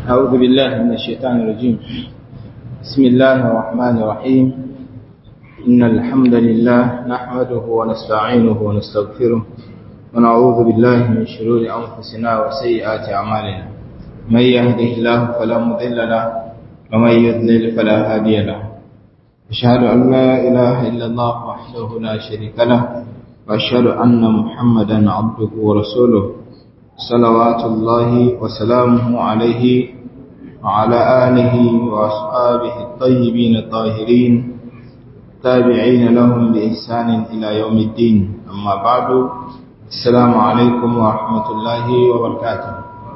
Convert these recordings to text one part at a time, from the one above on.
أعوذ بالله من الشيطان الرجيم بسم الله الرحمن الرحيم إن الحمد لله نحمده ونستعينه ونستغفره ونعوذ بالله من شرور أنفسنا وسيئات أعمالنا من يهده الله فلا مضل له ومن يضلل فلا هادي له أشهد أن لا إله إلا الله وحده لا شريك له وأشهد أن محمدا عبده ورسوله صلوات الله وسلامه عليه وعلى آله وأصحابه الطيبين الطاهرين تابعين لهم بإحسان إلى يوم الدين أما بعد السلام عليكم ورحمة الله وبركاته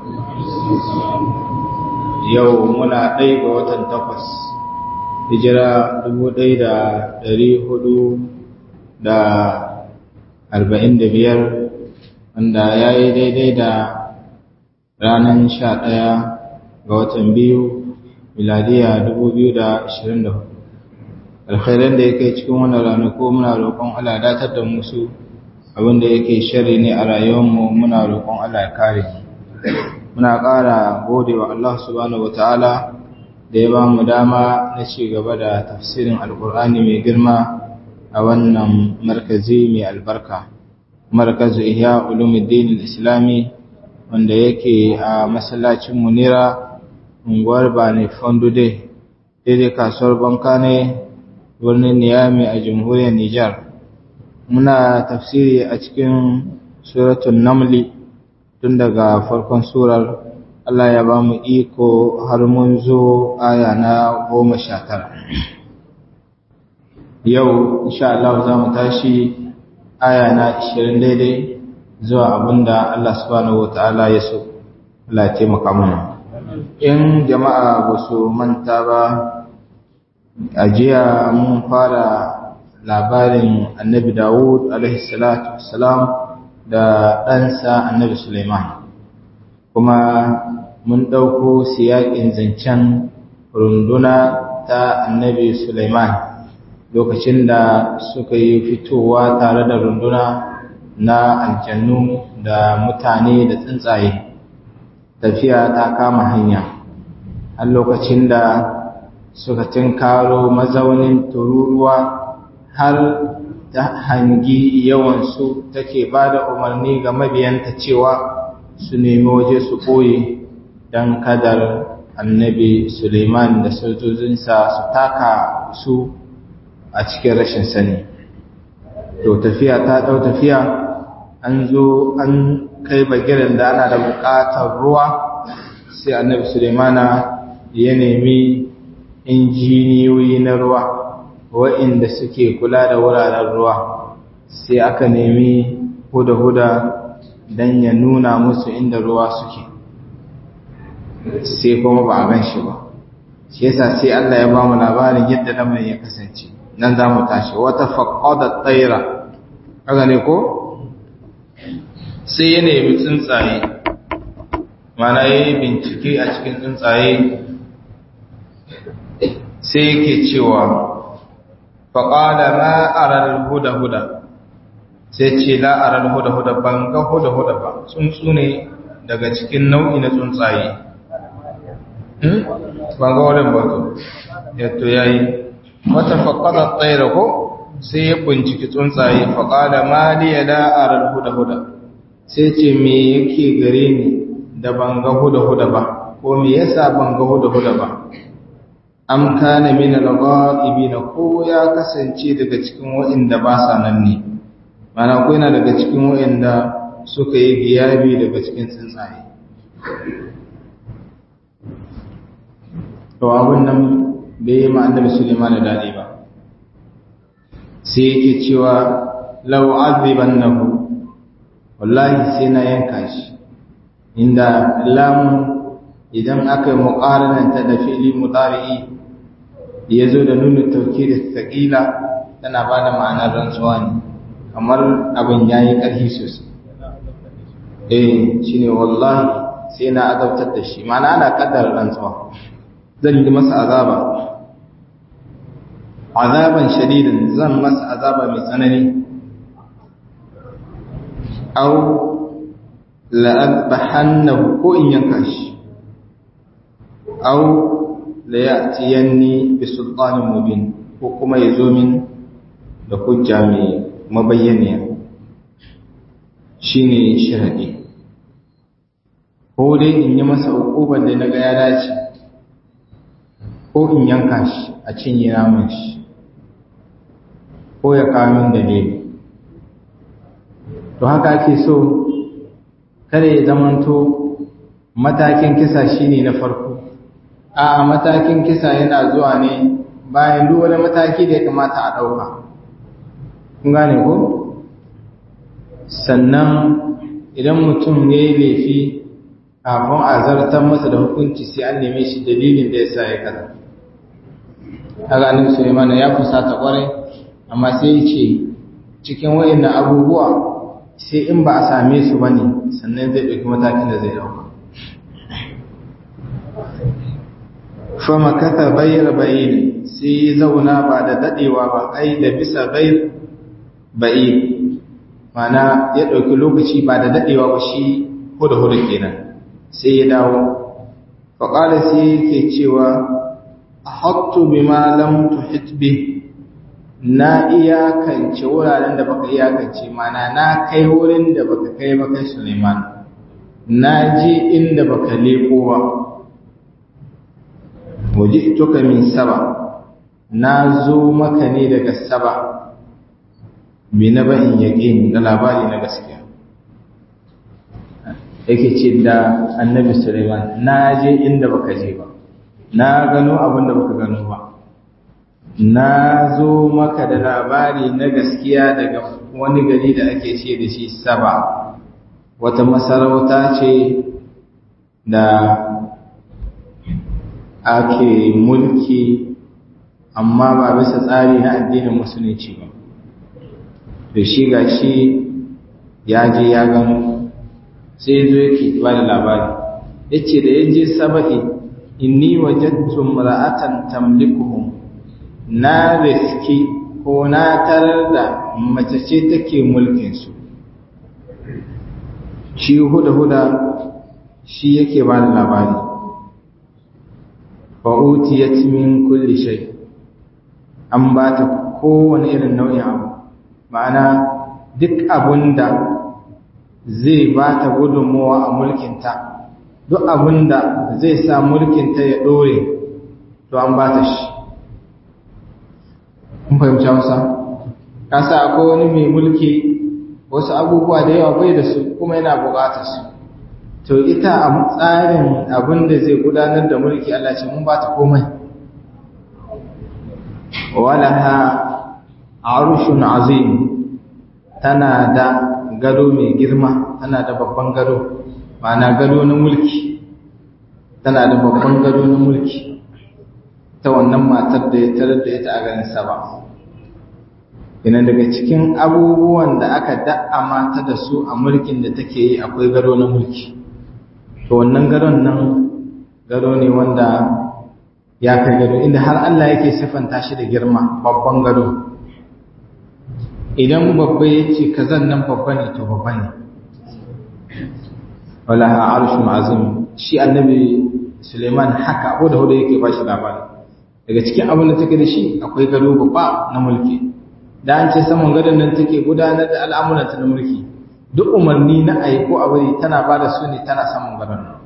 يومنا ɗaya ga watan takwas hijira dubu ɗaya da ɗari hudu da arba'in da biyar wanda ya yi daidai da ranar sha ɗaya ga watan biyu miladiya dubu biyu da ashirin da hudu alkhairan da yake cikin wannan ranaku muna roƙon Allah datar da musu abinda yake shari ne a rayuwarmu muna roƙon Allah ya kare muna ƙara gode wa Allah subhanahu wataala da ya ba mu dama na ci gaba da tafsirin alkur'ani mai girma a wannan markazi mai albarka markazu ihya ulumuddin islami wanda yake a masallacin munira unguwar bane fondude daidai kasuwar banka ne birnin niyami a jamhuriyar nijar muna tafsiri a cikin suratun namli tun daga farkon surar Allah ya ba mu iko har mun zo aya na goma sha tara yau insha Allah za mu tashi aya na ishirin daidai zuwa abinda Allah subhanahu wata'ala ya so Allah ya taimaka mana in jama'a ba su manta ba a jiya mun fara labarin annabi Dawud alaihi salatu wassalam da ɗansa annabi Suleiman kuma mun ɗauko siyaƙin zancen runduna ta annabi Suleiman lokacin da suka yi fitowa tare da runduna na aljannu da mutane da tsuntsaye tafiya ta kama hanya har lokacin da suka tinkaro mazaunin tururuwa har ta hangi yawansu take ba da umarni ga mabiyanta cewa su nemi waje su ɓoye don kadar annabi suleiman da sojojinsa su taka su a cikin rashin sani to tafiya ta ɗau tafiya an zo an kai bagiran da ana da buƙatar ruwa sai annabi sulemana ya nemi injiniyoyi na ruwa wa'inda suke kula da wuraren ruwa sai aka nemi huda-huda don ya nuna musu inda ruwa suke sai kuma ba a gan shi ba shi yasa sai Allah ya ba mu labarin yadda lamarin ya kasance nan za mu tashi wata faƙaɗa tsaira haka ne ko sai ya nemi tsuntsaye mana ya yi bincike a cikin tsuntsaye sai yake cewa faƙaɗa ma'arar huda-huda sai ce la'arar huda-huda ban ga huda-huda ba tsuntsu ne daga cikin nau'i na tsuntsaye ban ga wurin ba to yato ya yi wata faƙaɗa tsaira ko sai ya binciki tsuntsaye faƙaɗa maliya la'arar huda-huda sai ce me yake gare ni da ban ga huda-huda ba ko me yasa ban ga huda-huda ba am kana min al-ghaibina ko ya kasance daga cikin wa'inda ba sa nan ne mana ko yana daga cikin wa'inda suka yi giyabi daga cikin tsuntsaye to abun nan bai yi ma annabi Suleiman da dadi ba sai yake cewa law azibannahu wallahi sai na yanka shi inda lamu idan aka yi muqarananta da fi'li mudari'i ya zo da nuna tauke da taƙila tana ba da ma'anar rantsuwa ne kamar abin ya yi ƙarfi sosai eh shi ne wallahi sai na azabtar da shi ma'ana ana ƙaddara rantsuwa zan yi masa azaba azaban shadidin zan masa azaba mai tsanani au la'adbahannahu ko in yanka shi au la ya'tiyanni bi sultanin mubin ko kuma ya zo min da hujja mai mabayyaniya shine sharadi ko dai in yi masa hukuban da naga ya dace ko in yanka shi a cinye naman shi ko ya kawo min dalili to haka ake so kada ya zamanto matakin kisa shine na farko a matakin kisa yana zuwa ne bayan duk wani mataki da ya kamata a ɗauka kun gane ko sannan idan mutum ya yi laifi kafin a zartar masa da hukunci sai an neme shi dalilin da ya sa ya kaza a ganin suleiman ya fusata kwarai amma sai ya ce cikin wayannan abubuwa sai in ba a same su ba ne sannan zai ɗauki matakin da zai ɗauka fama kata bayar bayin sai ya zauna ba da daɗewa ba ai da bisa bayar bayin mana ya ɗauki lokaci ba da daɗewa ba shi hudu-hudu kenan sai ya dawo faƙada sai yake cewa a hattu bi ma lam tuhit bi na iyakance wuraren da baka iyakance mana na kai wurin da baka kai ba kai Suleiman na je inda baka leko ba wajituka min saba na zo maka ne daga saba bi na ba'in yaqin da labari na gaskiya yake ce da annabi Suleiman na je inda baka je ba na gano abin da baka gano ba na zo maka da labari na gaskiya daga wani gari da ake ce da shi saba wata masarauta ce da ake mulki amma ba bisa tsari na addinin musulunci ba da shi ga shi ya je ya gano sai zo yake ba da labari ya ce da ya je saba'i inni wajattu ra'atan tamlikuhum na riski ko na tarar da mace ce take mulkinsu shi huda-huda shi yake ba da labari fa'uti ya min kulli shai an ba ta kowane irin nau'in abu ma'ana duk abun da zai ba ta gudunmowa a mulkinta duk abun da zai sa mulkinta ya ɗore to an ba ta shi kun fahimci hausa kasa akwai wani mai mulki wasu abubuwa da yawa bai da su kuma yana bukatar su to ita a tsarin abin da zai gudanar da mulki Allah ce mun ba ta komai walaha arushun azim tana da gado mai girma tana da babban gado ma'ana gado na mulki tana da babban gado na mulki ta wannan matar da ya tarar da ita a ganin saba ina daga cikin abubuwan da aka da'a mata da su a mulkin da take yi akwai gado na mulki to wannan gadon nan gado ne wanda ya kai gado inda har Allah yake siffanta shi da girma babban gado idan babba ya ce kazan nan babba ne to babba ne wala ha arshun azim shi annabi Suleiman haka ko da hudu yake ba shi labari daga cikin abin da take da shi akwai gado babba na mulki da an ce saman gadon nan take gudanar da al'amuranta na mulki duk umarni na aiko abu tana ba da su ne tana saman gadon nan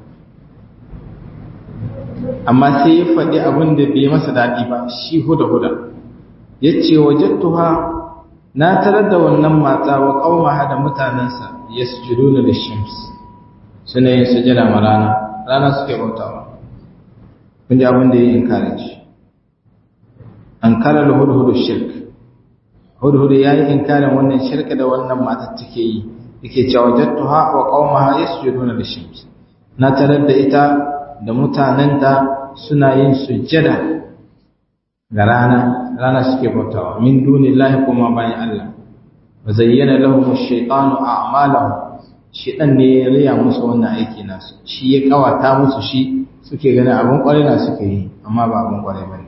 amma sai ya faɗi abin da bai masa daɗi ba shi huda huda ya ce wajattuha na tarar da wannan mata wa ƙaumaha da mutanensa ya sujudu da shams suna yin sujada ma rana rana suke bautawa kun ji abin da ya yi inkarin shi an kara da hudu shirk hudu ya yi inkarin wannan shirka da wannan matar take yi yake cewa jattuha wa qaumaha yasjuduna lishams na tarar da ita da mutanenta suna yin sujjada ga rana rana suke bautawa min dunillahi kuma bayan Allah wa zayyana lahum ash-shaytanu a'malahum shaytan ne ya riya musu wannan aiki nasu shi ya kawata musu shi suke ganin abin kwarai na suke yi amma ba abin kwarai bane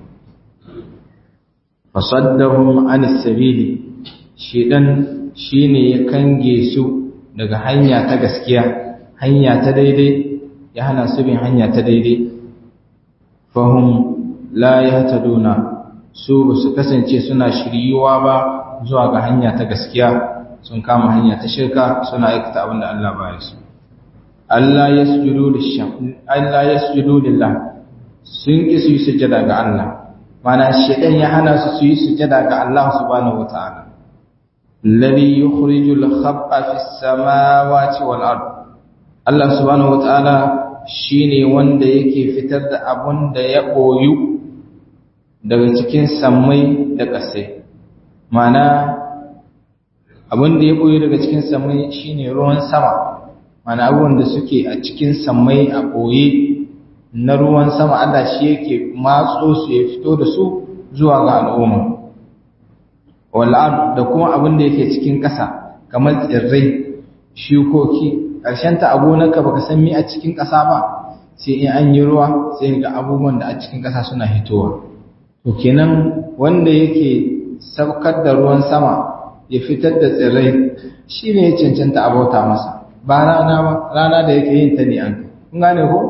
fasaddahum anis sabili shedan shine ya kange su daga hanya ta gaskiya hanya ta daidai ya hana su bin hanya ta daidai fahum la yahtaduna su ba su kasance suna shiryuwa ba zuwa ga hanya ta gaskiya sun kama hanya ta shirka suna aikata abin da Allah ba ya so Allah yasjudu lisham Allah yasjudu lillah sun ki su yi sujada ga Allah mana shedan ya hana su su yi sujada ga Allah subhanahu wataala alladhi yukhrijul khab'a fis samawati wal ard Allah subhanahu wataala shine wanda yake fitar da abun da ya boyu daga cikin sammai da ƙasai mana abin da ya ɓoye daga cikin sammai shine ruwan sama mana abubuwan da suke a cikin sammai a ɓoye na ruwan sama Allah shi yake matso su ya fito da su zuwa ga al'umma wal'ad da kuma abin da yake cikin ƙasa kamar tsirrai shukoki ƙarshen ta abonarka baka san mi a cikin ƙasa ba sai in an yi ruwa sai ga abubuwan da a cikin ƙasa suna hitowa to kenan wanda yake saukar da ruwan sama ya fitar da tsirrai shi ne ya cancanta abauta masa ba rana ba rana da yake yin ta ne an kun gane ko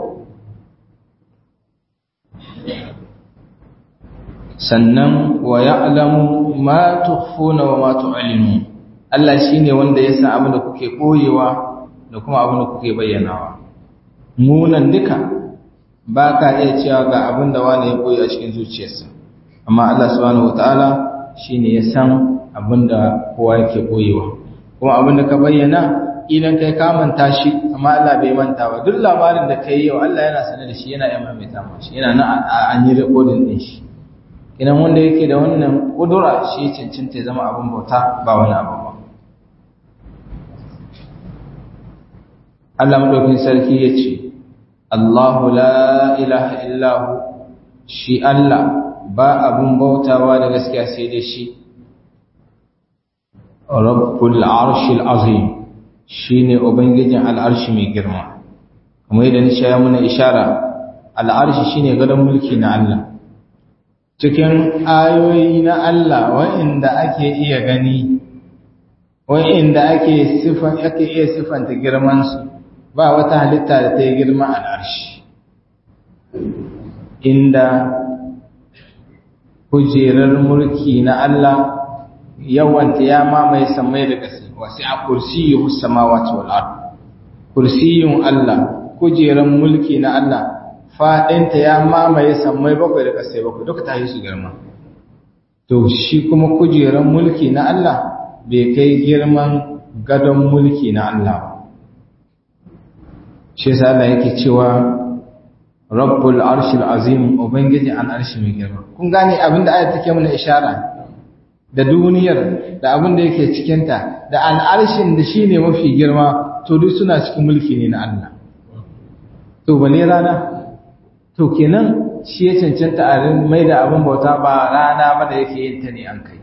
sannan wa ya'lamu ma tukhfuna wa ma tu'linu Allah shine wanda ya san abin da kuke koyewa da kuma abin da kuke bayyanawa munan duka ba ka iya cewa ga abin da wani ya koyi a cikin zuciyarsa amma Allah subhanahu wataala shine ya san abinda kowa yake koyewa kuma abinda ka bayyana idan kai ka manta shi amma Allah bai manta ba duk labarin da kai yau Allah yana sanar da shi yana iya maimaita ma shi yana nan an yi recording din shi idan wanda yake da wannan kudura shi cancanta ya zama abin bauta ba wani abu ba Allah madaukakin sarki ya ce Allahu la ilaha illahu shi Allah ba abun bautawa da gaskiya sai dai shi rabbul arshil azim shine ubangijin al'arshi mai girma kuma idan shi ya muna ishara al'arshi shine gadon mulki na Allah cikin ayoyi na Allah wa'inda ake iya gani wa'inda ake sifan ake iya sifanta girman su ba wata halitta da ta yi girma al'arshi inda kujerar mulki na Allah yawanta ya mamaye samai da ƙasa wasu a kursiyu samawati wal ard kursiyun Allah kujerar mulki na Allah fadinta ya mamaye samai bakwai da ƙasa bakwai duka ta yi su girma to shi kuma kujerar mulki na Allah bai kai girman gadon mulki na Allah ba shi yasa Allah yake cewa rabbul arshil azim ubangiji an arshi mai girma kun gane abinda ayat take mana ishara da duniyar da abinda yake cikin ta da al'arshin da shine mafi girma to duk suna cikin mulki ne na Allah to bane rana to kenan shi ya cancanta a mai da abin bauta ba rana ba da yake yin ta ne an kai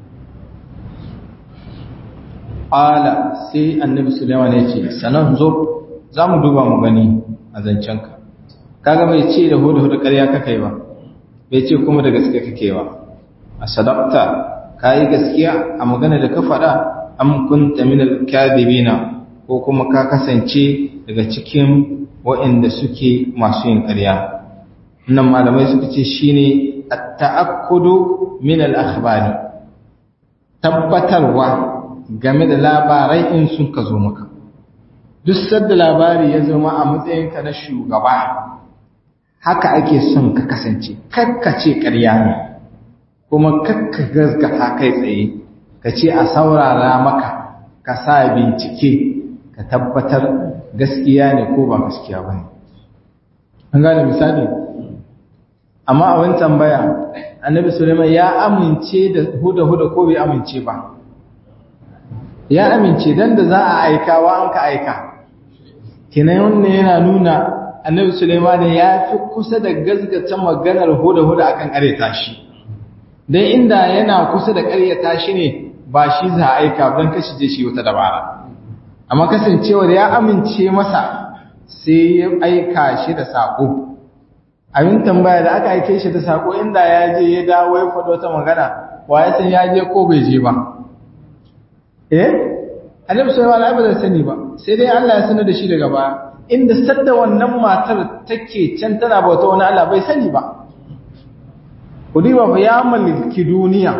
ala sai annabi sulaiman ya ce sanan zo za mu duba mu gani a zancenka kaga bai ce da hudu hudu ƙarya kakai ba bai ce kuma da gaske kake ba a sadaqta kai gaskiya a magana da ka faɗa am kunta min al-kadhibina ko kuma ka kasance daga cikin waɗanda suke masu yin ƙarya nan malamai suka ce shine at-ta'akkudu min al-akhbari tabbatarwa game da labarai in sun ka zo maka duk sadda labari ya zama a matsayinka na shugaba haka ake son ka kasance kakkace ƙarya ne kuma kakka gazgata kai tsaye ka ce a saurara maka ka sa bincike ka tabbatar gaskiya ne ko ba gaskiya ba ne an gane misali amma a wani tambaya annabi suleiman ya amince da huda-huda ko bai amince ba ya amince don da za a aika wa an ka aika kenan wannan yana nuna annabi Sulaiman ya fi kusa da gazgata maganar huda-huda akan ƙaryata shi dan inda yana kusa da ƙaryata shi ne ba shi za a aika don kashi je shi wata dabara amma kasancewar ya amince masa sai ya aika shi da sako abin tambaya da aka aike shi da sako inda ya je ya dawo ya faɗo wata magana wa ya san ya je ko bai je ba eh annabi sallallahu alaihi wasallam bai sani ba sai dai Allah ya sanar da shi daga baya inda sadda wannan matar take can tana bauta wani Allah bai sani ba ku diba fa ya mallaki duniya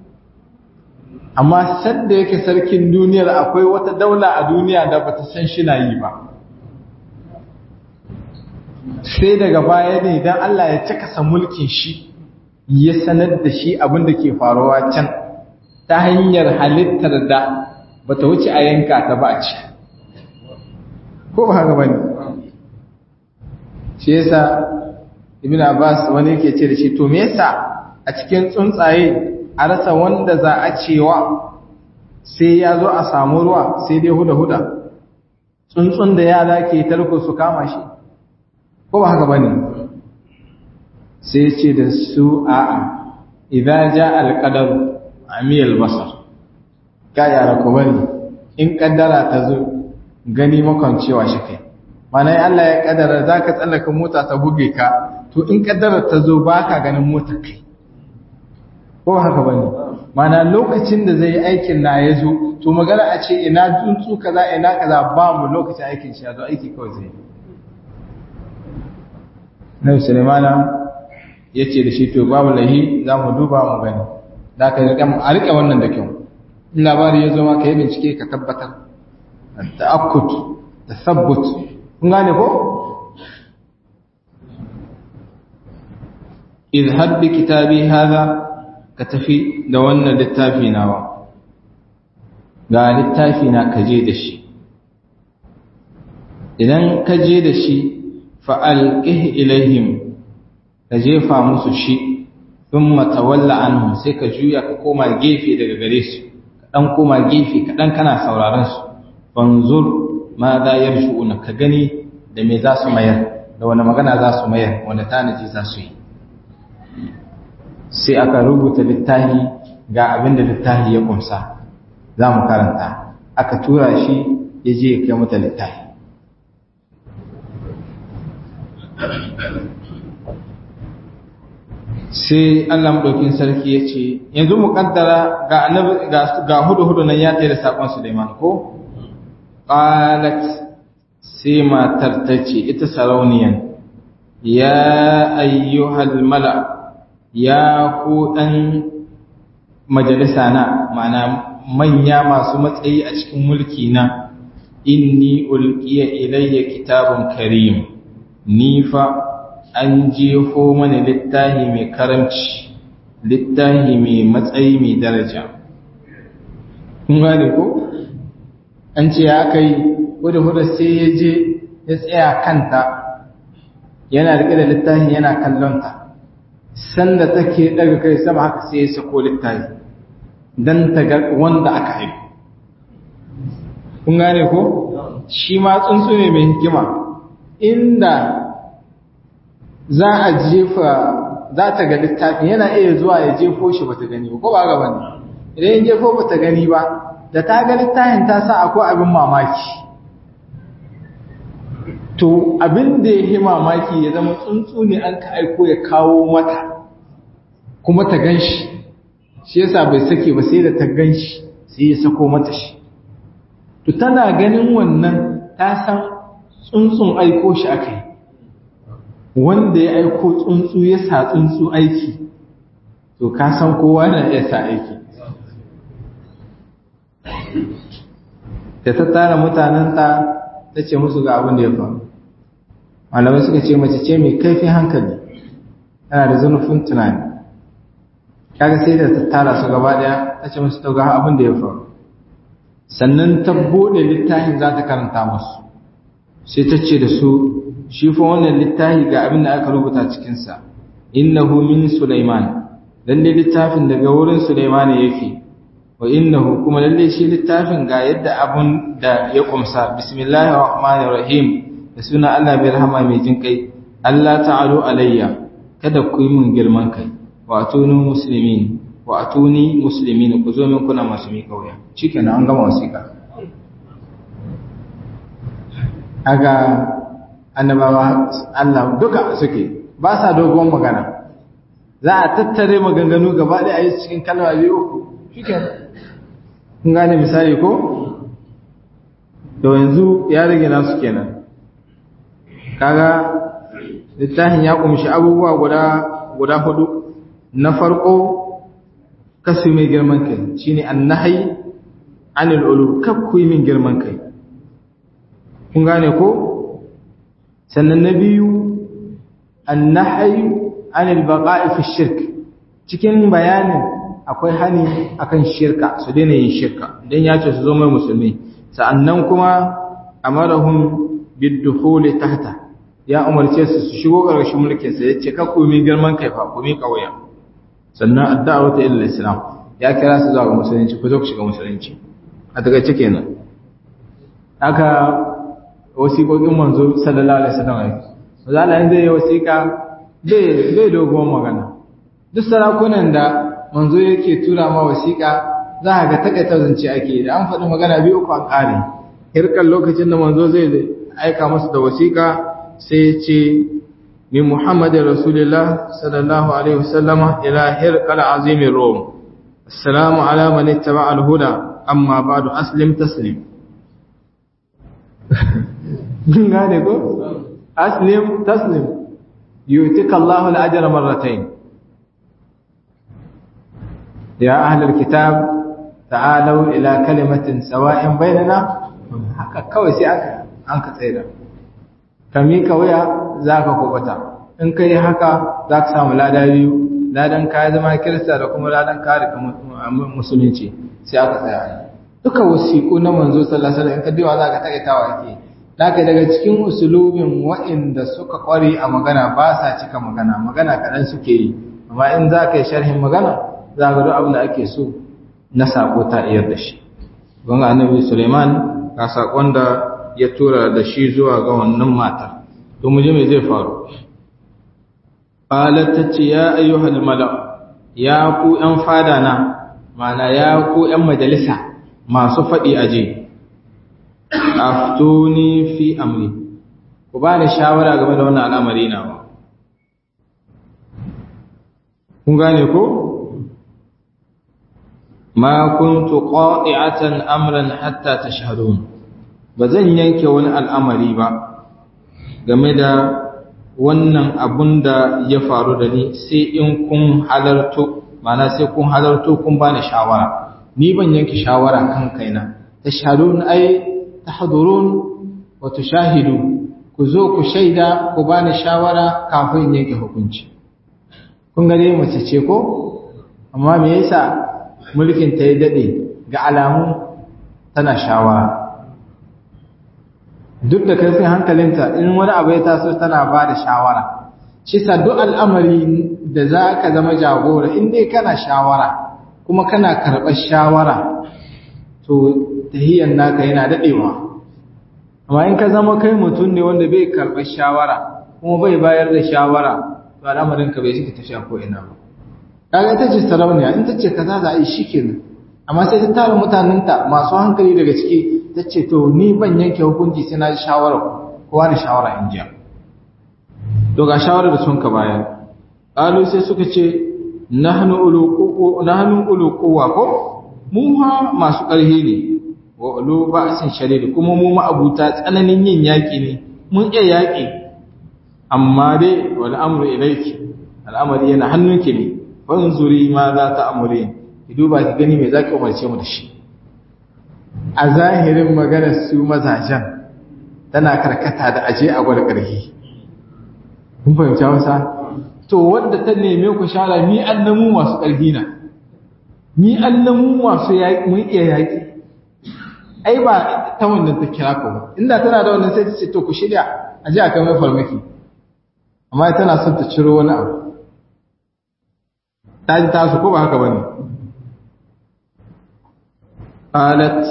amma sadda yake sarkin duniyar akwai wata daula a duniya da bata san shi na yi ba sai daga baya ne dan Allah ya cakasa mulkin shi ya sanar da shi abin da ke faruwa can ta hanyar halittar da bata wuce a yanka ta ba a ci ko ba haka bane shi yasa ibn abbas wani yake ce da shi to me yasa a cikin tsuntsaye a rasa wanda za a cewa sai ya zo a samu ruwa sai dai huda huda tsuntsun da yara ke tarko su kama shi ko ba haka bane sai ce da su a'a idan ja alqadar amiyal basar ka yara ku bari in kaddara ta zo gani makon cewa shi kai mana Allah ya kaddara zaka tsallaka mota ta buge ka to in kaddara ta zo baka ganin motar kai ko haka bane mana lokacin da zai aikin na ya zo to magana a ce ina tsuntsu kaza ina kaza ba mu lokacin aikin shi ya zo aiki kawai zai Nabi Sulaimana ya ce da shi to babu lahi za mu duba mu gani da ka a rike wannan da kyau in labari ya zo ma ka yi bincike ka tabbatar ta'akkut tathabbut kun gane ko idhhab bi kitabi hadha ka tafi da wannan littafi nawa ga littafi na ka je da shi idan ka je da shi fa'alƙih ilaihim ka jefa musu shi thumma tawalla anhum sai ka juya ka koma gefe daga gare su ka dan koma gefe ka dan kana sauraron su fanzur ma za yarjuuna ka gani da me za su mayar da wani magana za su mayar wanda tanaji za su yi sai aka rubuta littafi ga abin da littafi ya kumsa za mu karanta aka tura shi ya je ya kai mata littafi sai Allah maɗaukin sarki ya ce yanzu mu kaddara ga hudu-hudu nan ya tsaye da saƙon Suleiman ko? ƙalat sai matar ta ce ita sarauniyan ya ayyuhal mala ya ku ɗan majalisa na mana manya masu matsayi a cikin mulki na inni ulqiya ilayya kitabun karim ni fa an jefo mana littahi mai karamci littahi mai matsayi mai daraja kun gane ko an ce ya kai wadda wadda sai ya je ya tsaya kanta yana riƙe da littahi yana kallonta sanda take daga kai sama haka sai ya sako littahi don ta ga wanda aka haifu kun gane ko shi ma tsuntsu ne mai hikima inda za a jefa za ta ga littafin yana iya zuwa ya jefo shi bata gani ba ko ba ga bane idan ya jefo bata gani ba da ta ga littafin ta sa akwai abin mamaki to abin da ya yi mamaki ya zama tsuntsu ne an ka aiko ya kawo mata kuma ta gan shi shi yasa bai sake ba sai da ta gan shi sai ya sako mata shi to tana ganin wannan ta san tsuntsun aiko shi aka yi wanda ya aiko tsuntsu ya sa tsuntsu aiki to ka san kowa na iya sa aiki da ta tara mutanenta ta ce musu ga abin da ya faru malamai suka ce mace ce mai kaifin hankali tana da zunufin tunani kaga sai da ta tara su gaba daya ta ce musu ta ga abin da ya faru sannan ta bude littafin za ta karanta musu sai ta ce da su shi fa wannan littafi ga abin da aka rubuta cikinsa innahu min sulaiman lalle littafin daga wurin sulaiman yake wa innahu kuma lalle shi littafin ga yadda abun da ya kumsa bismillahir rahmanir rahim da suna Allah mai rahama mai jin kai Allah ta'alu alayya kada ku yi mun girman kai wa atuni muslimin wa atuni muslimin ku zo min kuna masu mi kauya shikenan an gama wasiƙa aga annabawa Allah duka suke ba sa dogon magana za a tattare maganganu gaba ɗaya a yi cikin kalma biyu uku shikenan kun gane misali ko to yanzu ya rage nasu kenan kaga littafin ya kumshi abubuwa guda guda hudu na farko kasu mai girman kai shine annahi anil ulu kakku min girman kai kun gane ko sannan na biyu annahi anil baqa'i fi shirk cikin bayanin akwai hani akan shirka su daina yin shirka dan ya ce su zo mai musulmi sa'annan kuma amarahum bid-dukhuli tahta ya umarce su su shigo ƙarshen mulkin sa yace ka ku mi girman kai fa ku mi kauya sannan addu'a ta ila islam ya kira su zuwa ga musulunci ku zo ku shiga musulunci a daga cike nan aka wasiƙoƙin manzo sallallahu alaihi wasallam manzo Allah inda ya wasiƙa bai bai dogon magana duk sarakunan da manzo yake tura ma wasiƙa za a ga takaita zance ake da an faɗi magana biyu uku an ƙare hirkan lokacin da manzo zai aika masu da wasiƙa sai ce min muhammadin rasulullah sallallahu alaihi wasallama ila hirkal azimin rom assalamu ala man ittaba al-huda amma ba'du aslim taslim bin gane ko aslim taslim yutika Allahu al-ajra marratayn ya ahlul kitab ta'alu ila kalimatin sawa'in bainana haka kawai sai aka an ka tsaida ka mika waya zaka kubuta in kai haka zaka samu lada biyu ladan ka zama kirista da kuma ladan ka rika musulunci sai aka tsaya duka wasiƙu na manzo sallallahu alaihi wasallam in ka diwa zaka takaitawa yake Daga daga cikin usulubin waɗanda suka ƙware a magana ba sa cika magana, magana kaɗan suke yi, amma in za ka yi sharhin magana, za ka duk abin da ake so na saƙo ta iyar da shi. Gonga annabi Suleiman ga saƙon da ya tura da shi zuwa ga wannan matar. To mu je me zai faru? Qalat ta ce ya ayyuhal mala ya ku ƴan fada na, mana ya ku ƴan majalisa masu faɗi aje. aftuni fi amri ku ba ni shawara game da wannan al'amari na ba kun gane ko ma kuntu qati'atan amran hatta tashhadun bazan yanke wani al'amari ba game da wannan abun da ya faru da ni sai in kun halarto mana sai kun halarto kun bani shawara ni ban yanke shawara kan kaina tashhadun ai tahdurun wa tushahidu ku zo ku shaida ku bani shawara kafin yanke hukunci kun gane mace ce ko amma me yasa mulkin ta ya dade ga alamu tana shawara duk da karfin hankalinta in wani abu ya taso tana ba da shawara shi sa duk al'amari da za ka zama jagora in dai kana shawara kuma kana karɓar shawara to tahiyyar naka yana daɗewa amma in ka zama kai mutum ne wanda bai karɓar shawara kuma bai bayar da shawara to al'amarinka bai cika tafiya ko ina ba kaga ita ce sarauniya in ta ce kaza za a yi shi kenan amma sai ta tara mutanenta masu hankali daga ciki ta ce to ni ban yanke hukunci sai na ji shawara kowa da shawara in jiya to ga shawara da sun ka bayar ƙalu sai suka ce nahnu ulu quwwa ko mu ha masu ƙarfi ne wa ulu ba'sin shadid kuma mu ma'abuta tsananin yin yaƙi ne mun iya yaƙi amma dai wal amru ilayki al'amari yana hannunki ne fanzuri ma za ta amure ki duba ki gani me zaki umarce mu da shi a zahirin maganar su mazajen tana karkata da aje a gwada ƙarfi kun fahimci wasa to wanda ta neme ku shara ni annamu masu ƙarfi na ni annamu masu yaƙi mun iya yaƙi ai ba ta wannan ta kira ku ba inda tana da wannan sai ta ce to ku shirya aje a kai mai farmaki amma tana son ta ciro wani abu ta ji tasu ko ba haka ba ne alat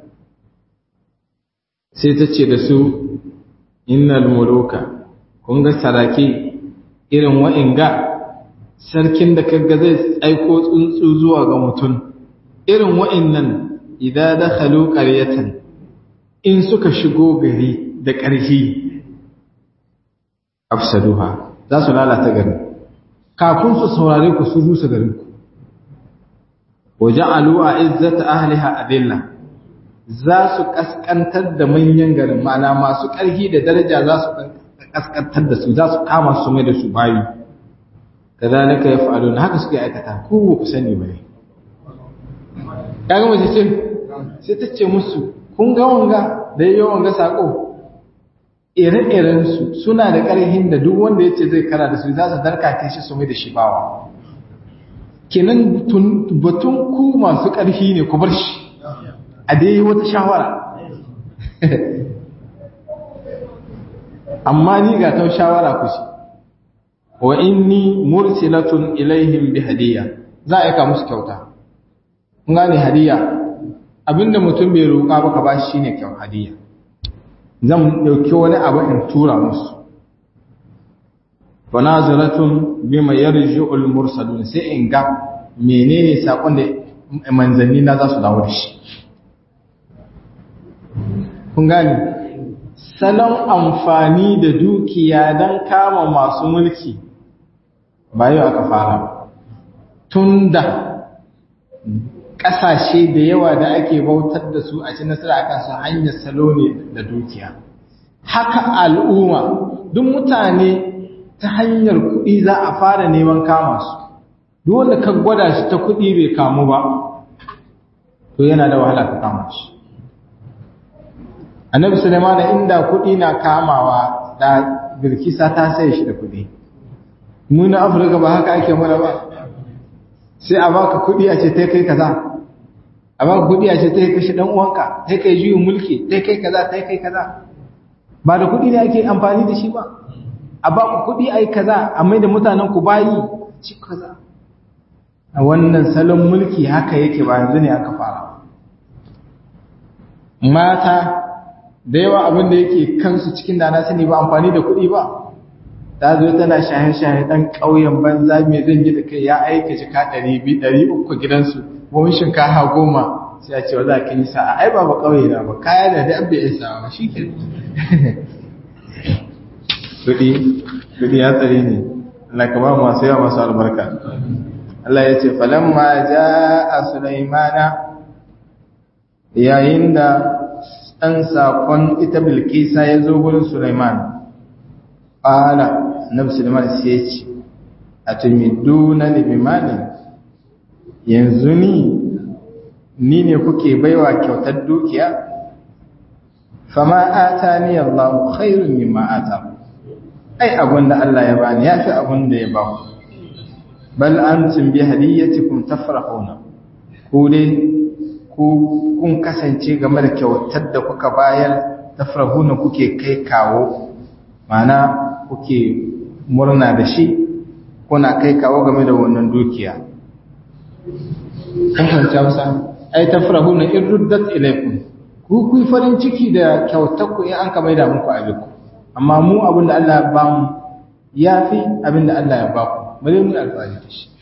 sai ta ce da su innal muluka kun ga saraki irin wa'inga sarkin da kaga zai aiko tsuntsu zuwa ga mutum irin wa'innan idan dakhalu qaryatan in suka shigo gari da ƙarfi afsaduha za su lalata garin kafin su saurare ku su rusa garin ku waja'alu a'izzata ahliha adilla za su kaskantar da manyan garin ma'ana masu ƙarfi da daraja za su kaskantar da su za su kama su mai da su bayi kadhalika yaf'alun haka suke aikata ku ba ku sani bane kaga mace ce sai ta ce musu kun ga wanga da yayi wanga sako ire-iren su suna da ƙarfin da duk wanda yace zai kara da su za su darka shi su mai da shi bawa kenan batun ku masu ƙarfi ne ku bar shi a dai wata shawara amma ni ga ta shawara ku shi wa inni mursilatun ilaihim bi hadiya za a aika musu kyauta kun gane hadiya abinda mutum bai roƙa ba ka bashi shine kyau hadiya zan dauki wani abu in tura musu wa nazaratun bima yarji'ul mursalun sai in ga menene sakon da manzanni na za su dawo da shi kun gane salon amfani da dukiya don kama masu mulki ba yau aka fara tun da ƙasashe da yawa da ake bautar da su a ci nasara a kansu hanyar salo ne da dukiya haka al'umma duk mutane ta hanyar kuɗi za a fara neman kama su duk wanda ka gwada shi ta kuɗi bai kamu ba to yana da wahala ka kama shi annabi Sulaiman inda kuɗi na kamawa da Bilkisa ta sai shi da kuɗi mu na Afirka ba haka ake mana ba sai a baka kuɗi a ce tai kai kaza a baka kuɗi a ce tai kashe dan uwanka tai kai juyin mulki tai kai kaza tai kai kaza ba da kuɗi ne ake amfani da shi ba a baku kuɗi ai kaza a mai da mutanen ku bayi ci kaza a wannan salon mulki haka yake ba yanzu ne aka fara mata da yawa abin da yake kansu cikin da na sani ba amfani da kuɗi ba ta zo tana shahe-shahe ɗan ƙauyen banza mai zan yi da kai ya aika jika ɗari biyu ɗari uku gidansu buhun shinkafa goma sai a ce wa za ka yi sa'a ai ba ba ƙauye na ba kaya da da abin ya sa'a ba shi ke kuɗi kuɗi ya tsare ne Allah ka ba masu yawa masu albarka Allah ya ce falamma ja'a Sulaimana yayin da ɗan saƙon ita bilkisa ya zo gurin Sulaiman ƙala na Sulaiman sai ya ce a tumidu na libimanin yanzu ni ni ne kuke baiwa kyautar dukiya fama ata ni Allah khairun mimma ata ai abun da Allah ya bani ya fi abun da ya ba ku bal antum bi hadiyatikum tafrahuna ku dai ku kun kasance game da kyautar da kuka bayar tafrahuna kuke kai kawo mana kuke murna da shi kuna kai kawo game da wannan dukiya kun fahimci Hausa ai tafrahuna in ruddat ilaykum ku ku farin ciki da kyautar ku in an ka maida muku abiku amma mu abin da Allah ya ba mu yafi abin da Allah ya ba ku bari mu alfahari da shi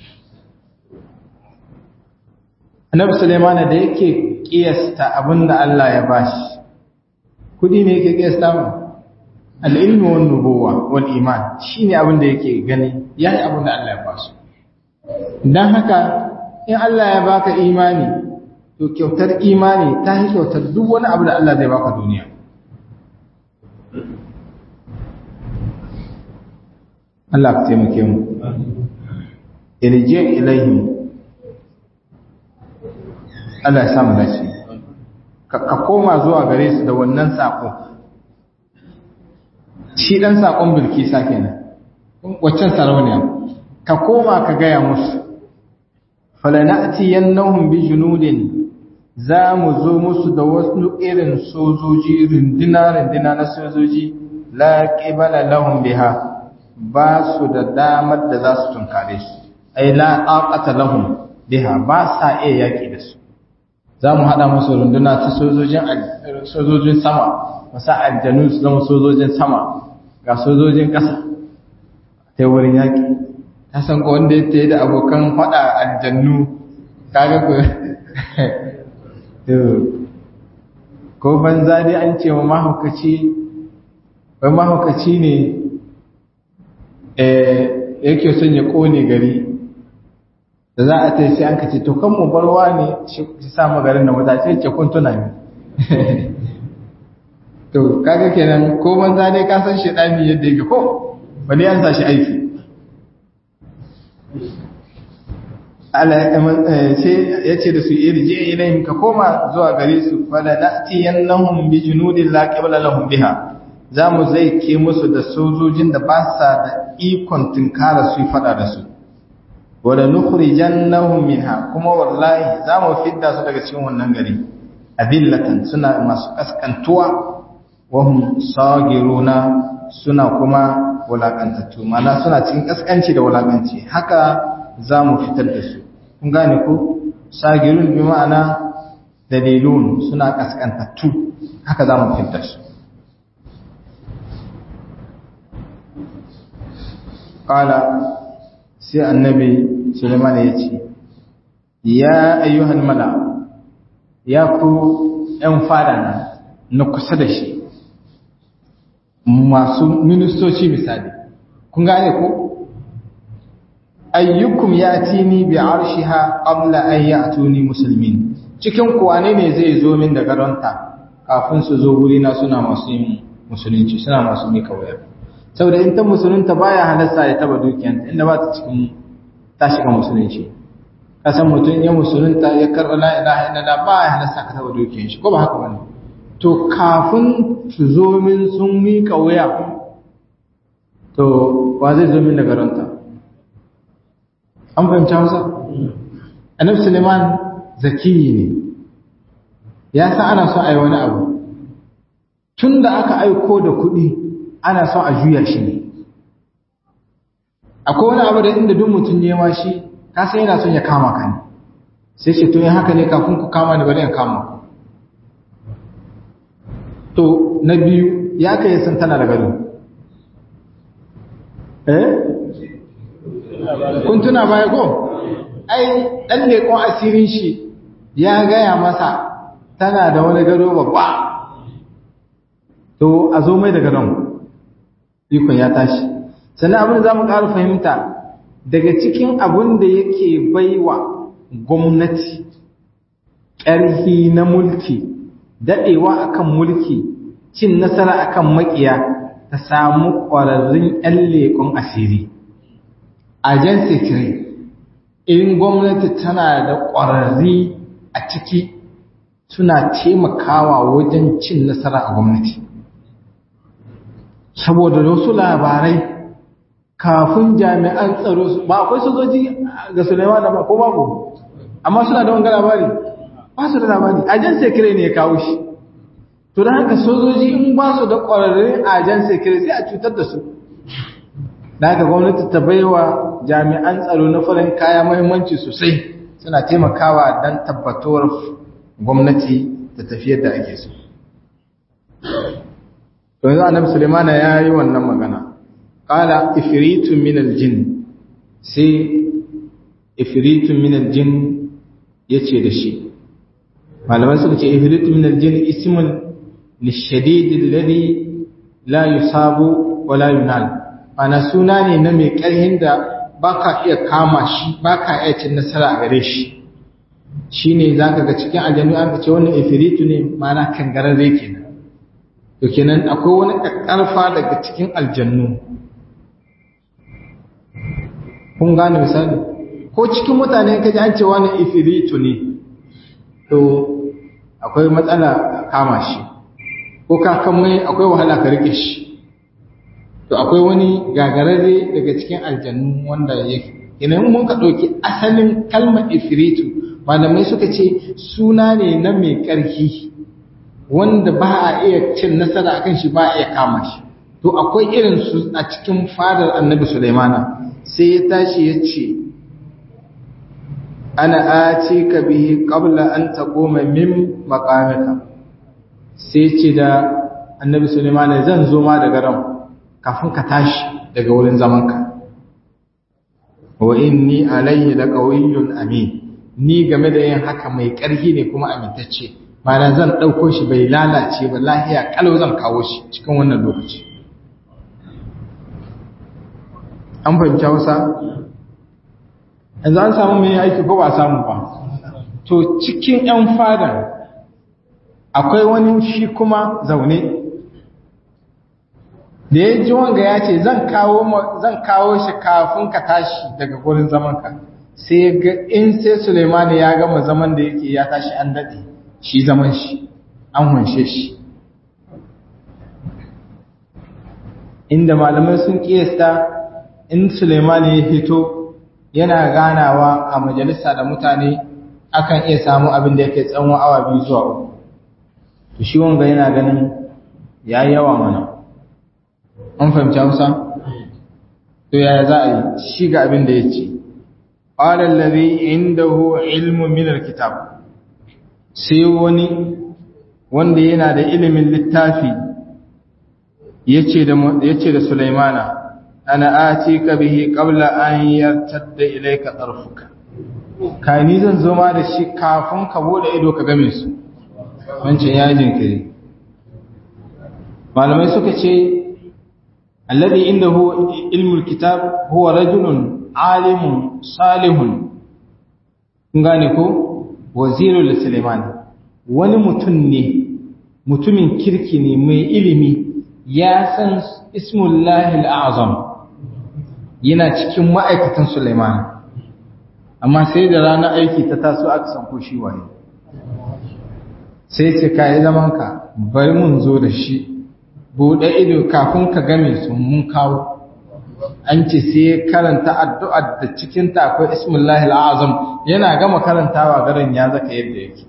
Annabi Sulaiman da yake kiyasta abin da Allah ya bashi kudi ne yake kiyasta mu al-ilmu wan nubuwa wal iman shine abin da yake gani yayi abin da Allah ya bashi dan haka in Allah ya baka imani to kyautar imani ta yi kyautar duk wani abu da Allah zai baka duniya Allah ka taimake mu irje ilaihim Allah ya samu dace ka koma zuwa gare su da wannan sako shi dan sakon bilkisa kenan waccan sarauniya ka koma ka gaya musu falanati yannahum bi junudin za mu zo musu da wasu irin sojoji rundina rundina na sojoji la qibala lahum biha ba su da damar da za su tunkare su ai la taqata lahum biha ba sa iya yaki da su za mu haɗa musu runduna ta sojojin sama masu aljanu su zama sojojin sama ga sojojin ƙasa ta wurin yaƙi ta san ko wanda ya da abokan faɗa aljannu kaga ku ko banza dai an ce wa mahaukaci wai mahaukaci ne yake son ya ƙone gari da za a tai sai an kace to kan mu barwa ne shi sa mu garin da mutace ce kun tuna mi to kaga kenan ko banza ne ka san shedani yadda yake ko bane an sa shi aiki sai ya ce da su irje ilayhim ka koma zuwa gare su fala na'tiyannahum bi junudin la qibla lahum biha zamu zai ke musu da sojojin da ba sa da ikon tinkara su fada da su wala nukhrijannahum minha kuma wallahi zamu fidda su daga cikin wannan gari adillatan suna masu kaskantuwa wa hum sagiruna suna kuma wulakantattu mana suna cikin kaskanci da wulakanci haka za mu fitar da su kun gane ku sagirun bi ma'ana dalilun suna kaskantattu haka za mu fitar su ƙala sai annabi suleiman ya ce ya ayyuhan mala ya ku ‘yan fada na na kusa da shi masu ministoci misali kun gane ko ayyukum yatini bi arshiha qabla an ya'tuni muslimin cikin ku wane ne zai zo min da garonta kafin su zo wuri na suna masu yin musulunci suna masu mika waya saboda in ta musulunta baya halasta ya taba dukiyanta inda ba ta cikin ta shiga musulunci kasan mutum ya musulunta ya karɓa la ilaha illallah baya halasta ka taba dukiyar shi ko ba haka bane to kafin su zo min sun mika waya to wa zai zo min da garonta an fahimci hausa annabi suleiman zakiyi ne ya san ana son a yi wani abu tun da aka aiko da kuɗi ana son a juya shi ne akwai wani abu da inda duk mutum nema shi ka san yana son ya kama ka ne sai ce to yin haka ne kafin ku kama ni bari in kama ku to na biyu ya kai san tana da gado eh kun tuna baya ko ai dan leƙon asirin shi ya gaya masa tana da wani gado babba to a zo mai da gadon ikon ya tashi sannan abin da za mu ƙara fahimta daga cikin abin da yake baiwa gwamnati ƙarfi na mulki daɗewa akan mulki cin nasara akan maƙiya ta samu ƙwararrun 'yan leƙon asiri ajen secret in gwamnati tana da ƙwararri a ciki suna taimakawa wajen cin nasara a gwamnati saboda wasu labarai kafin jami'an tsaro ba akwai sojoji ga Sulaiman da ba ko babu amma suna da wanga labari ba su da labari ajen secret ne ya kawo shi to da haka sojoji in ba su da ƙwararrun ajen secret sai a cutar da su da haka gwamnati ta baiwa jami'an tsaro na farin kaya muhimmanci sosai suna taimakawa don tabbatuwar gwamnati da tafiyar da ake so to yanzu annabi Sulaimana ya yi wannan magana qala ifritun min aljin sai ifritun min aljin yace da shi malaman suka ce ifritun min aljin ismun lishadid alladhi la yusabu wa la yunal ana suna ne na mai ƙarhin da baka iya kama shi baka iya cin nasara a gare shi shine zaka ga cikin aljannu an ce wannan ifritu ne ma'ana kangararre kenan to kenan akwai wani ƙarfa daga cikin aljannu kun gane misali ko cikin mutane ka ji an ce wani ifiritu ne to akwai matsala kama shi ko ka kamai akwai wahala ka rike shi to akwai wani gagararre daga cikin aljannu wanda yake idan mun ka ɗauki asalin kalmar ifiritu malamai suka ce suna ne na mai ƙarfi wanda ba a iya cin nasara akan shi ba a iya kama shi to akwai irin su a cikin fadar annabi Sulaimana sai ya tashi ya ce ana aci ka bihi qabla an taquma min maqamika sai ce da annabi Sulaimana zan zo ma daga ran kafin ka tashi daga wurin zamanka wa inni alayhi laqawiyyun amin ni game da yin haka mai ƙarfi ne kuma amintacce mana zan ɗauko shi bai lalace ba lahiya kalau zan kawo shi cikin wannan lokaci an fahimci hausa yanzu an samu mai aiki ko ba samu ba to cikin 'yan fadar akwai wani shi kuma zaune da ya ji wanga ya ce zan kawo zan kawo shi kafin ka tashi daga gurin zaman ka sai ga in sai Suleiman ya gama zaman da yake ya tashi an dade shi zaman shi an hunshe shi inda malamai sun kiyasta in Suleiman ya fito yana ganawa a majalisa da mutane akan iya samu abin da yake tsawon awa biyu zuwa uku to shi wanga yana ganin ya yawa mana an fahimci hausa to yaya za a yi shi ga abin da ya ce ƙwalar lari inda hu ilmu minar kitab sai wani wanda yana da ilimin littafi ya ce da sulaimana ana ati ka bihi ƙabla an yartar da ilaika tsarfuka ka ni zan zo ma da shi kafin ka bude ido ka game su wancan ya jinkiri malamai suka ce alladhi indahu ilmul kitab huwa rajulun alimun salihun kun gane ko wazirul sulaiman wani mutum ne mutumin kirki ne mai ilimi ya san ismullahi al'azam yana cikin ma'aikatan sulaiman amma sai da ranar aiki ta taso aka san ko shi waye sai ce ka yi zamanka bari mun zo da shi buɗe ido kafin ka game su mun kawo an ce sai karanta addu'ar da cikinta akwai ismullahi al'azam yana gama karantawa garin ya zaka yadda yake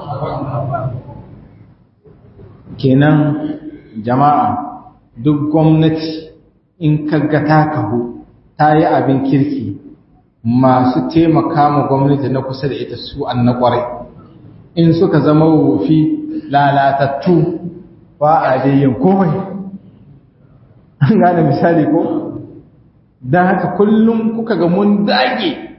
kenan jama'a duk gwamnati in kaga ta kahu ta yi abin kirki masu taimaka ma gwamnati na kusa da ita su an na kwarai in suka zama wofi lalatattu ba a dai yin komai an gane misali ko don haka kullum kuka ga mun dage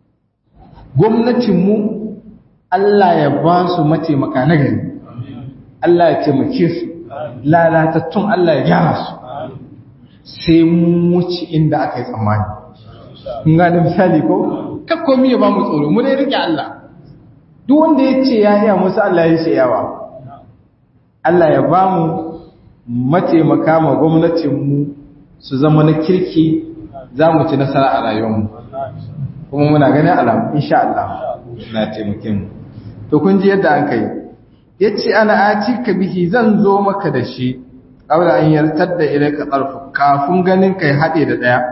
gwamnatinmu Allah ya ba su mataimaka na gari Allah ya taimake su lalatattun Allah ya gyara su sai mun wuce inda aka yi tsammani kun gane misali ko kakkomi ya ba mu tsoro mu dai rike Allah duk wanda ya ce ya iya musu Allah ya yawa Allah ya ba mu mataimaka ma gwamnatinmu su zama na kirki za mu ci nasara a rayuwarmu kuma muna ganin alamu insha Allah na taimake mu to kun ji yadda an kai yace ana ati ka bihi zan zo maka da shi qabla an yartar da ilayka tarfu kafin ganin kai hade da daya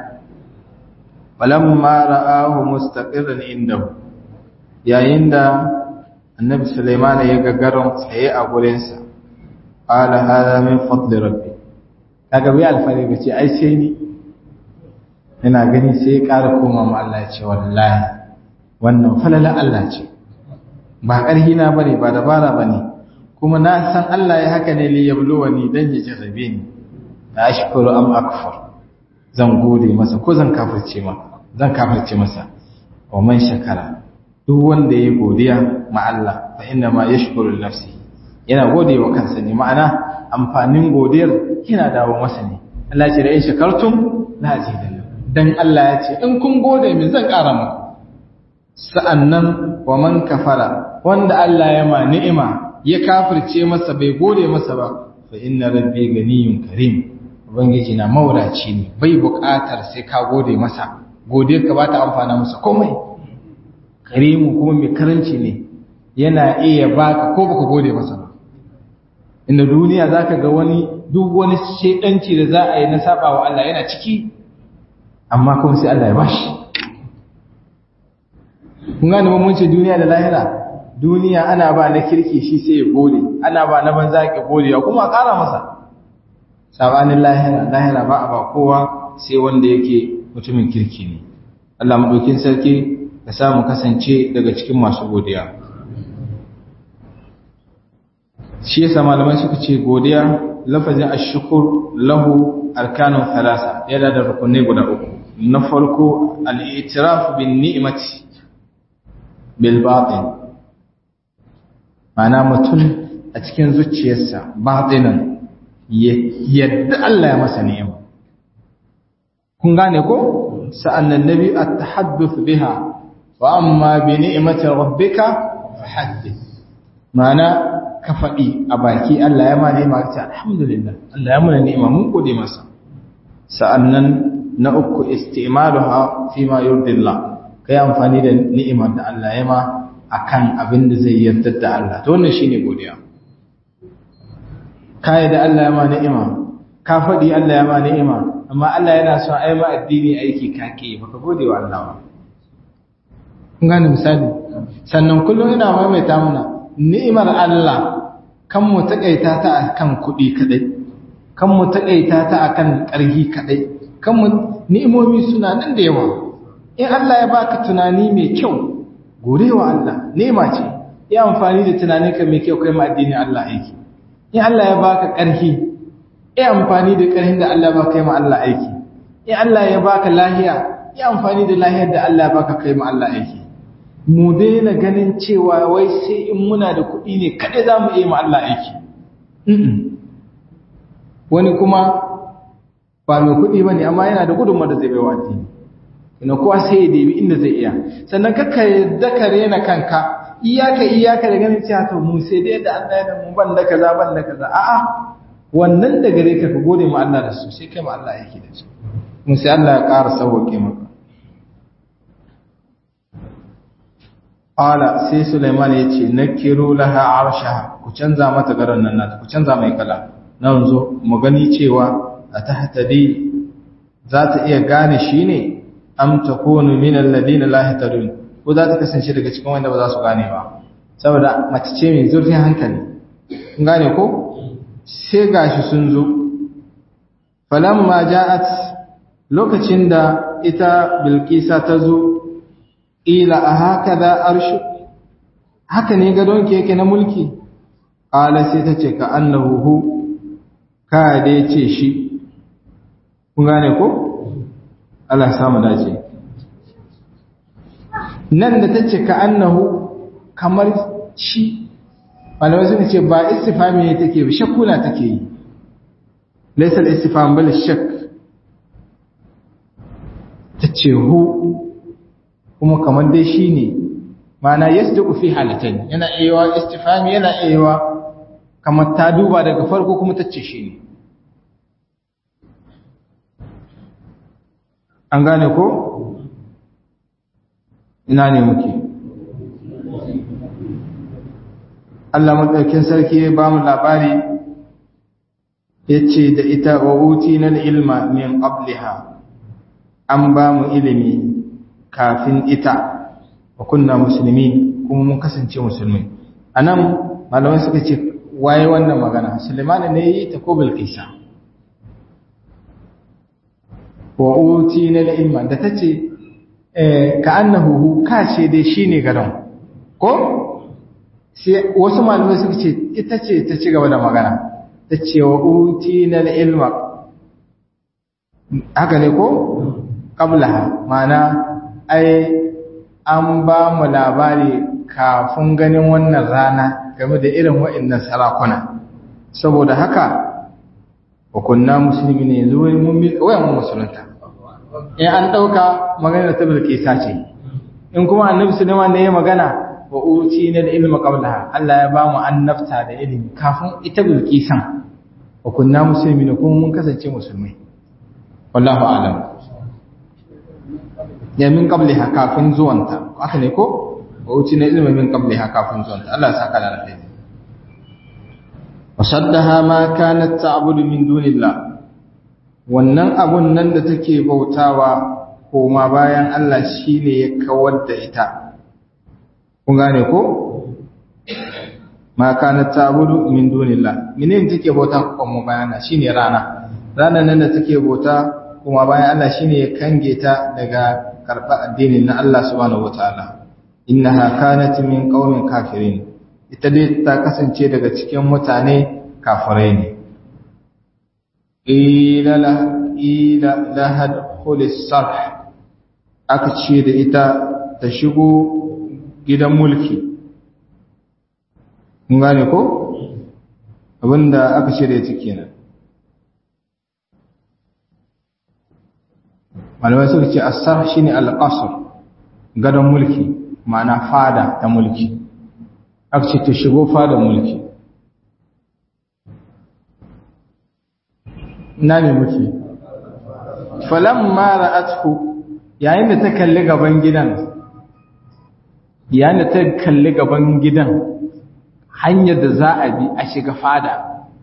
falamma ra'ahu mustaqirran indahu yayin da annabi Sulaiman ya ga garon tsaye a gurin sa qala hada min fadli rabbi kaga bai alfari bace ai sai ni ina gani sai ya ƙara koma ma Allah ya ce wallahi wannan falala Allah ce ba ƙarhi na bane ba dabara bane kuma na san Allah ya haka ne li yabluwani dan ya jarrabe ni da ashkuru am akfur zan gode masa ko zan kafirce masa zan kafirce masa wa man shakara duk wanda ya godiya ma Allah fa inna ma yashkuru nafsi yana gode wa kansa ne ma'ana amfanin godiyar yana dawo masa ne Allah ya ce da in shakartum la azidanna dan Allah ya ce in kun gode min zan ƙara muku sa'annan wa man kafara wanda Allah ya ma ni'ima ya kafirce masa bai gode masa ba fa inna rabbi ganiyun karim ubangiji na mauraci ne bai buƙatar sai ka gode masa gode ka ba ta amfana masa komai karimu kuma mai karanci ne yana iya baka ko baka gode masa ba inda duniya zaka ga wani duk wani shedanci da za a yi na saba wa Allah yana ciki amma kuma sai Allah ya bashi kun gane bambancin duniya da lahira duniya ana ba na kirki shi sai ya gode ana ba na banza ya gode ya kuma ƙara masa sabanin lahira lahira ba a ba kowa sai wanda yake mutumin kirki ne Allah madaukin sarki ka samu kasance daga cikin masu godiya shi yasa malamai suka ce godiya lafazin ashkur lahu arkanun thalasa yana da rukunai guda uku na farko al-i'tiraf bin ni'mati bil batin mana mutum a cikin zuciyarsa batinan yadda Allah ya masa ni'ima kun gane ko sa'annan nabi at-tahadduth biha wa amma bi ni'mati rabbika fahaddith mana ka faɗi a baki Allah ya ma ni'ima ka ce alhamdulillah Allah ya mana ni'ima mun gode masa sa'annan na uku istimaluha fi ma yurdillah kai amfani da ni'imar da Allah ya ma akan abin da zai yarda da Allah to wannan shine godiya kai da Allah ya ma ni'ima ka faɗi Allah ya ma ni'ima amma Allah yana son ai ma addini aiki kake baka gode wa Allah ba kun gane misali sannan kullum ina maimaita mana ni'imar Allah kan mu takaita ta akan kuɗi kadai kan mu takaita ta akan ƙarfi kadai kan mu ni'imomi suna nan da yawa in Allah ya baka tunani mai kyau gode wa Allah ni'ima ce ya amfani da tunaninka mai kyau kai ma addinin Allah aiki in Allah ya baka ƙarfi ya amfani da ƙarfin da Allah ya baka kai ma Allah aiki in Allah ya baka lahiya ya amfani da lahiyar da Allah ya baka kai ma Allah aiki mu daina ganin cewa wai sai in muna da kuɗi ne kaɗai za mu iya ma Allah aiki wani kuma ba mai kuɗi ba ne amma yana da gudunmar da zai bai wa addini ina kowa sai ya debi inda zai iya sannan kakka yadda ka rena kanka iyaka iyaka da ganin cewa to mu sai dai da Allah ya da mu ban da kaza ban da kaza a'a wannan da gare ka ka gode ma Allah da su sai kai ma Allah yake da su mun sai Allah ya ƙara sauke maka Ala sai Sulaiman ya ce nakiru laha arshaha ku canza mata garan nan nata ku canza mai kala nan zo mu gani cewa a tahtadi za ta iya gane shi ne am takunu min alladhina la yahtadun ko za ta kasance daga cikin wanda ba za su gane ba saboda mace ce mai zurfin hankali kun gane ko sai gashi sun zo falamma ja'at lokacin da ita bilkisa ta zo ila a haka da arshu haka ne gadon ke yake na mulki ƙala sai ta ce ka annahu ka dai ce shi kun gane ko Allah samu dace nan da ta ce ka annahu kamar shi malamai suka ce ba istifami ne take ba shakkuna take yi laisal istifam bal shak ta ce hu kuma kamar dai shi ne mana yasduqu fi halatain yana iya istifami yana iya kamar ta duba daga farko kuma ta ce shi ne an gane ko ina ne muke Allah madaukin sarki ya ba mu labari yace da ita wa utina ilma min qabliha an ba mu ilimi kafin ita wa kunna muslimin kuma mun kasance musulmi anan malamai suka ce waye wannan magana Sulaiman ne yi ta ko Bilqisa wa utina ilma da tace eh ka annahu ka ce dai shine garan ko sai wasu malamai suka ce ita ce ta ci gaba da magana ta ce wa utina ilma haka ne ko qablaha ma'ana ai an ba mu labari kafin ganin wannan rana game da irin wa'annan sarakuna saboda haka wa kunna musulmi ne yanzu wani mun miƙa wayan musulunta in an ɗauka magana ta bilkisa ce in kuma annabi sulaiman ne ya magana wa uci na da ilmi qablaha Allah ya ba mu annabta da ilimi kafin ita bilkisan wa kunna musulmi ne kuma mun kasance musulmai wallahu a'lam ya min qabliha kafin zuwanta haka ne ko wa uci na ilmi min qabliha kafin zuwanta Allah ya saka da alheri wasaddaha ma kanat ta'budu min dunillah wannan abun nan da take bautawa koma bayan Allah shine ya kawar da ita kun gane ko ma kanat ta'budu min dunillah menene take bauta koma bayan Allah shine rana ranan nan da take bauta koma bayan Allah shine ya kange ta daga karba addinin na Allah subhanahu wataala innaha kanat min qaumin kafirin ita dai ta kasance daga cikin mutane kafirai ne ila la ila lahad khulis sarh aka ce da ita ta shigo gidan mulki mun gane ko abinda aka ce da ita kenan malamai suka ce as-sarh shine al-qasr gadon mulki ma'ana fada ta mulki aka ce ta shigo fada mulki na ne muke falamma ra'athu yayin da ta kalli gaban gidan yayin da ta kalli gaban gidan hanyar da za a bi a shiga fada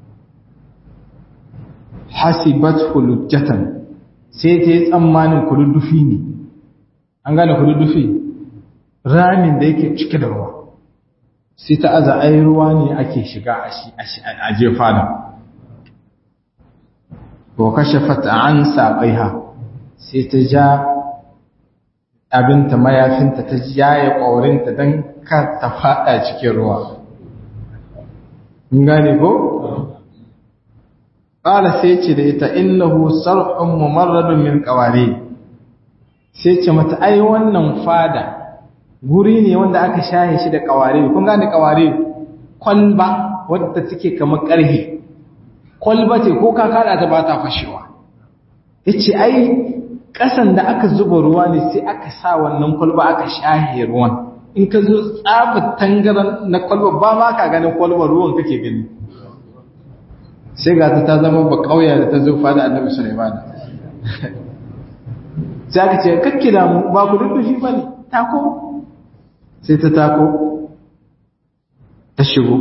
hasibathu lujjatan sai ta yi tsammanin kududdufi ne an gane kududdufi ramin da yake cike da ruwa sai ta aza ai ruwa ne ake shiga a je fada wa kashafat an saqaiha sai ta ja abinta mayafinta ta jaye ƙaurinta don ka ta fada cikin ruwa gane ko qala sai ce da ita innahu sarhun mumarradun min qawari sai ce mata ai wannan fada guri ne wanda aka shaye shi da qawari kun gane qawari kwalba wadda take kamar karhe kwalba ce ko ka kada ta ba ta fashewa yace ai kasan da aka zuba ruwa ne sai aka sa wannan kwalba aka shahe ruwan in ka zo tsaba tangaran na kwalba ba ma ka ganin kwalba ruwan kake gani sai ga ta zama ba kauya da ta zo fada annabi Sulaiman sai aka ce kakki da mu ba ku duddufi ba ne tako sai ta tako ta shigo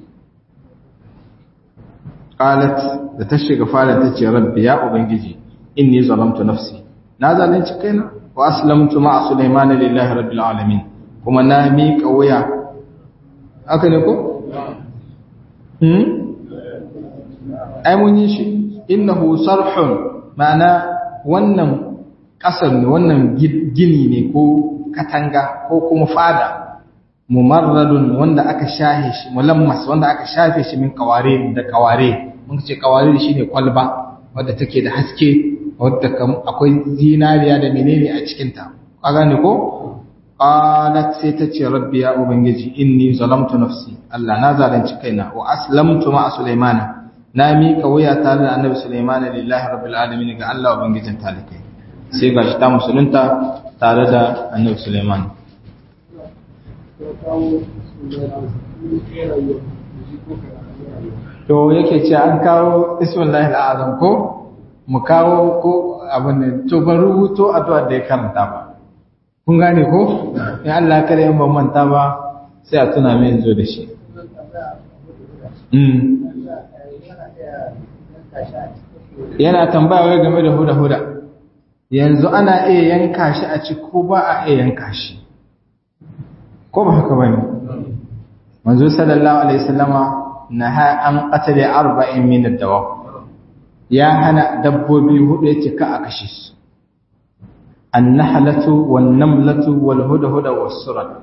qalat da ta shiga fara ta ce rabbi ya ubangiji inni zalamtu nafsi na zalunci kaina wa aslamtu ma'a Sulaiman lillahi rabbil alamin kuma na miƙa wuya aka ne ko hmm ai mun yi shi innahu sarhun ma'ana wannan kasar ne wannan gini ne ko katanga ko kuma fada mumarradun wanda aka shahe shi mulammas wanda aka shafe shi min kaware da kaware mun ce kaware shine kwalba wadda take da haske wadda akwai zinariya da menene a cikin ta ka gane ko qalat sai ta ce rabbi ya ubangiji inni zalamtu nafsi Allah na zalunci kaina wa aslamtu ma sulaimana na miƙa wuya tare da annabi Sulaiman lillahi rabbil alamin ga Allah ubangijin talikai sai gashi ta musulunta tare da annabi Sulaiman to yake ce an kawo ismullahi al'azam ko mu kawo ko abin ne to ban rubuto addu'ar da ya karanta ba kun gane ko in Allah kare in ban manta ba sai a tuna min zo da shi yana tambaya wai game da huda-huda yanzu ana iya yanka shi a ci ko ba a iya yanka shi ko ba haka bane manzo sallallahu alaihi wasallama naha an qatala arba'in min ad-dawa ya hana dabbobi hudu yace ka a kashe su an-nahlatu wan-namlatu wal-huda-huda was-surat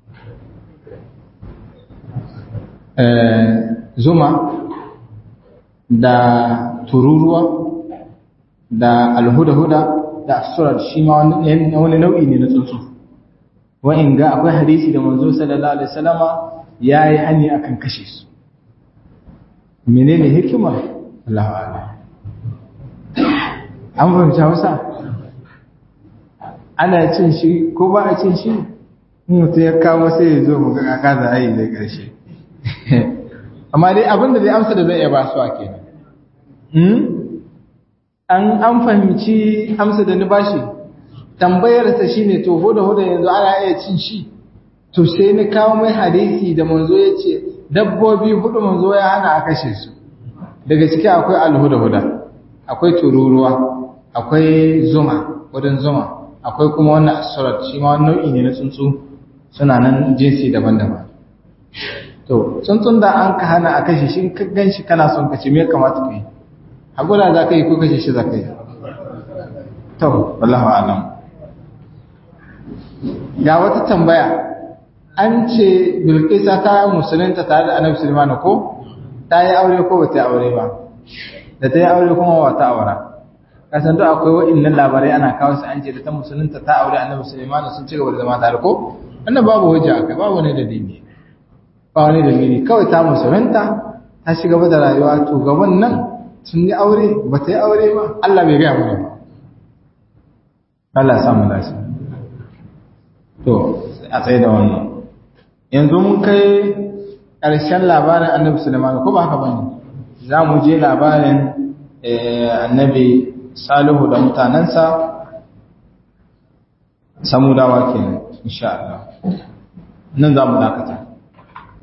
zuma da tururuwa da alhuda-huda da asurar shi ma wani nau'i ne na tsuntsu wa'in ga akwai hadisi da manzo sallallahu alaihi wasallama ya yi hani akan kashe su menene hikima Allah ala an fahimci hausa ana cin shi ko ba a cin shi mutu ya kawo sai ya zo mu ga kaza ayi zai karshe amma dai abinda zai amsa da zai iya ba su a kenan an an fahimci amsa da ni bashi tambayar ta shine to hoda hoda yanzu ana iya cin shi to sai ni kawo mai hadisi da manzo ya ce dabbobi hudu manzo ya hana a kashe su daga ciki akwai alhuda huda akwai tururuwa akwai zuma wurin zuma akwai kuma wannan asurat shi ma wani nau'i ne na tsuntsu suna nan jinsi daban-daban to tsuntsun da an ka hana a kashe shi ka gan shi kana son kashe me ya kamata ka yi haƙura za ka yi ko kashe shi za ka yi to wallahu alam ga wata tambaya an ce bilkisa ta musulunta tare da annabi sulmana ko ta yi aure ko ba ta yi aure ba da ta yi aure kuma ba ta aura kasan duk akwai wa'annan labarai ana kawo su an ce da ta musulunta ta aure annabi sulmana sun ci gaba da zama tare ko wannan babu hujja akai babu wani dalili ba wani dalili kawai ta musulunta ta ci gaba da rayuwa to gaban nan sun yi aure ba ta yi aure ba Allah bai gaya mana ba Allah samu lafiya to a tsaye da wannan yanzu mun kai ƙarshen labarin annabi Sulaiman ko ba haka bane za mu je labarin annabi salihu da mutanensa samudawa kenan insha Allah nan za mu dakata